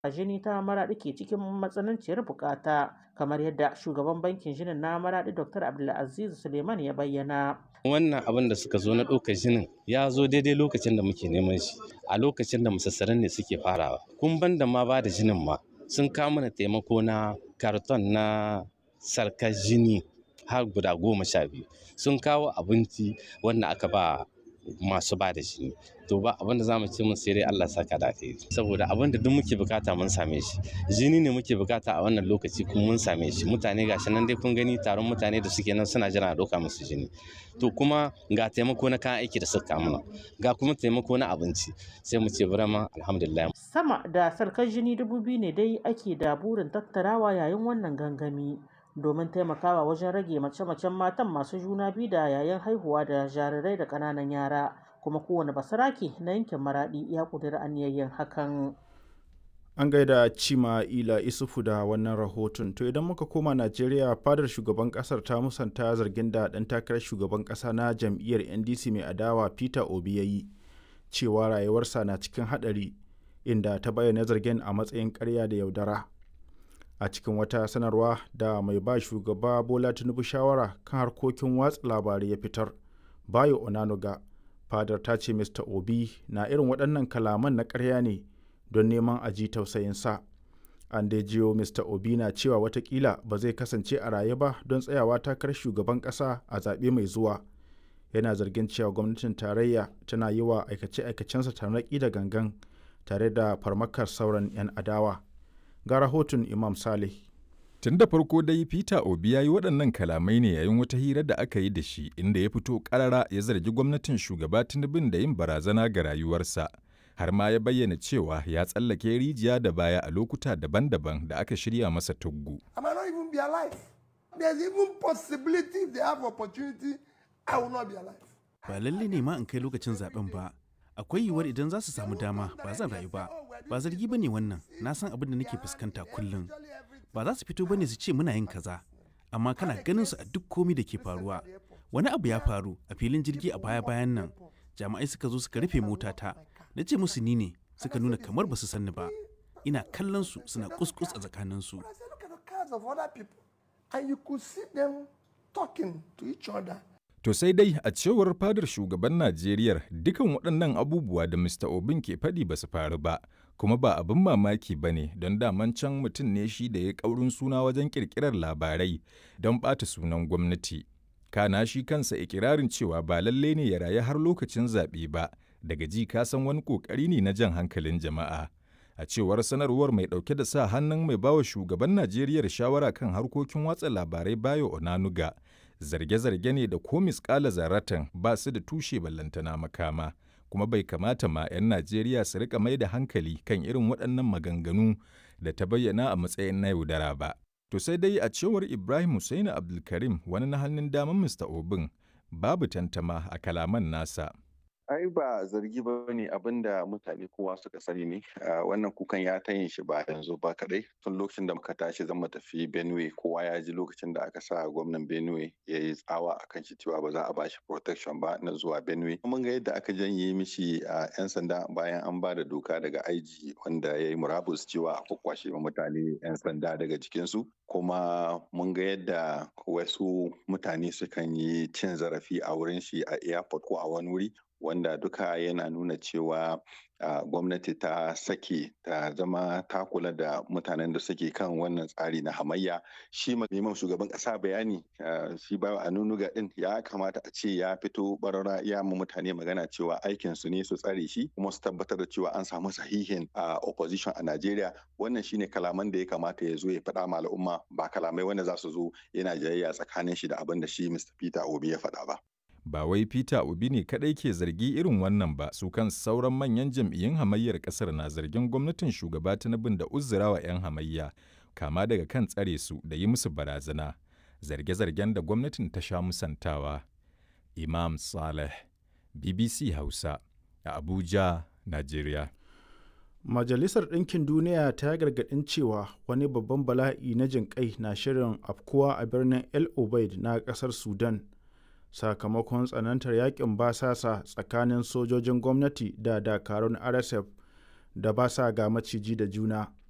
jini ta maraɗi ke cikin matsananciyar bukata kamar yadda shugaban bankin jinin na maraɗi dr abdulaziz suleiman ya bayyana wannan abin da suka zo na ɗaukar jinin ya zo daidai lokacin da muke neman shi a lokacin da musassaran ne suke farawa kun ban da ma ba da jinin ma sun kawo mana taimako na karton na sarkar jini har guda goma sha biyu sun kawo abinci wanda aka ba masu ba da jini to ba abin da zamu ce mun sai dai Allah saka da kai saboda abin da duk muke bukata mun same shi jini ne muke bukata a wannan lokaci kuma mun same shi mutane gashi nan dai kun gani taron mutane da suke nan suna jira a doka musu jini to kuma ga taimako na kayan aiki da suka mana ga kuma taimako na abinci sai mu ce burama alhamdulillah sama da sarkar jini dubu biyu ne dai ake da burin tattarawa yayin wannan gangami domin taimakawa wajen rage mace-macen matan masu juna biyu da yayin haihuwa da jarirai da ƙananan yara kuma kowane basarake na yankin maraɗi ya ƙudiri aniyayyen hakan an gaida cima ila isufu da wannan rahoton to idan muka koma najeriya fadar shugaban kasar ta musanta zargin da ɗan takarar shugaban ƙasa na jam'iyyar ndc mai adawa peter obi ya yi cewa rayuwarsa na cikin haɗari inda ta bayyana zargin a matsayin ƙarya da yaudara a cikin wata sanarwa da mai ba shugaba bola tinubu shawara kan harkokin watsa labarai ya fitar bayo onanuga fadar ta ce mr obi na irin waɗannan kalaman na ƙarya ne don neman a ji tausayinsa an dai jiyo mr obi na cewa watakila ba zai kasance a raye ba don tsayawa takarar shugaban ƙasa a zaɓe mai zuwa yana zargin cewa gwamnatin tarayya tana yi wa aikace-aikacensa tarnaƙi da gangan tare da farmakar sauran 'yan adawa ga rahoton imam saleh Tun da farko dai Peter Obi ya yi waɗannan kalamai ne yayin wata hira da aka yi da shi inda ya fito ƙarara ya zargi gwamnatin shugaba Tinubun da yin barazana ga rayuwarsa. Har ma ya bayyana cewa ya tsallake rijiya da baya a lokuta daban-daban da aka shirya masa tuggu. Ba lalle ne ma in kai lokacin zaben ba. Akwai yiwuwar idan za su samu dama ba zan rayu ba. Ba zargi ba ne wannan, na san abin da nake fuskanta kullum. ba za su fito bane su ce muna yin kaza amma kana ganin su a duk komi da ke faruwa wani abu ya faru a filin jirgi a baya bayan nan jami'ai suka zo suka rufe motata na ce musu ni ne suka nuna kamar ba su sanni ba ina kallon su suna kuskus a tsakanin su To sai dai a cewar fadar shugaban Najeriya dukan waɗannan abubuwa da Mr. Obin ke faɗi ba su faru ba, kuma ba abin mamaki ba ne don daman can mutum ne shi da ya ƙaurin suna wajen ƙirƙirar labarai don ɓata sunan gwamnati. Kana shi kansa ikirarin cewa ba lalle ne ya rayu har lokacin zaɓe ba, daga ji ka san wani ƙoƙari ne na jan hankalin jama'a. A cewar sanarwar mai ɗauke da sa hannun mai bawa shugaban Najeriya shawara kan harkokin watsa labarai Bayo Onanuga, zarge-zarge ne da ko miskala zaratan ba su da tushe ballantana makama. kuma bai kamata ma 'yan Najeriya su rika mai da hankali kan irin waɗannan maganganu da ta bayyana a matsayin na yaudara ba. To sai dai a cewar Ibrahim Hussaini Abdulkarim wani na hannun daman Mr. Obin babu tantama a kalaman nasa. ai ba zargi ba ne abin da mutane kowa suka sani ne wannan kukan ya ta yin shi ba yanzu ba kadai tun lokacin da muka tashi zan tafi benue kowa ya ji lokacin da aka sa gwamnan benue ya yi tsawa a kan shi cewa ba za a bashi protection ba na zuwa benue mun ga yadda aka janye mishi a yan sanda bayan an ba da doka daga aiji wanda ya yi murabus cewa a kwakwashe mutane yan sanda daga jikinsu kuma mun ga yadda wasu mutane sukan yi cin zarafi a wurin shi a airport ko a wani wuri wanda duka yana nuna cewa uh, gwamnati ta sake ta zama ta kula da mutanen da suke kan wannan tsari na hamayya shi neman shugaban kasa bayani uh, shi ba a nunuga din ya kamata a ce ya fito barara ya mu mutane magana cewa aikin su ne su tsare shi kuma su tabbatar da cewa an samu sahihin uh, opposition a Najeriya wannan shine kalaman da ya kamata ya zo ya faɗa ma al'umma ba kalamai wanda za su zo yana jayayya tsakanin shi da abin da shi Mr. Peter Obi ya faɗa ba. ba wai Peter Obi ne kadai ke zargi irin wannan ba su kan sauran manyan jam'iyyun hamayyar kasar na zargin gwamnatin shugaba Tinubu da uzurawa 'yan hamayya kama daga kan tsare su da yi musu barazana zarge-zargen da gwamnatin ta sha musantawa Imam Saleh BBC Hausa a Abuja Najeriya Majalisar Ɗinkin Duniya ta gargaɗin cewa wani babban bala'i na jinƙai na shirin afkuwa a birnin El Obeid na ƙasar Sudan. sakamakon tsanantar yakin basasa tsakanin sojojin gwamnati da dakarun rsf da ba sa ga maciji da juna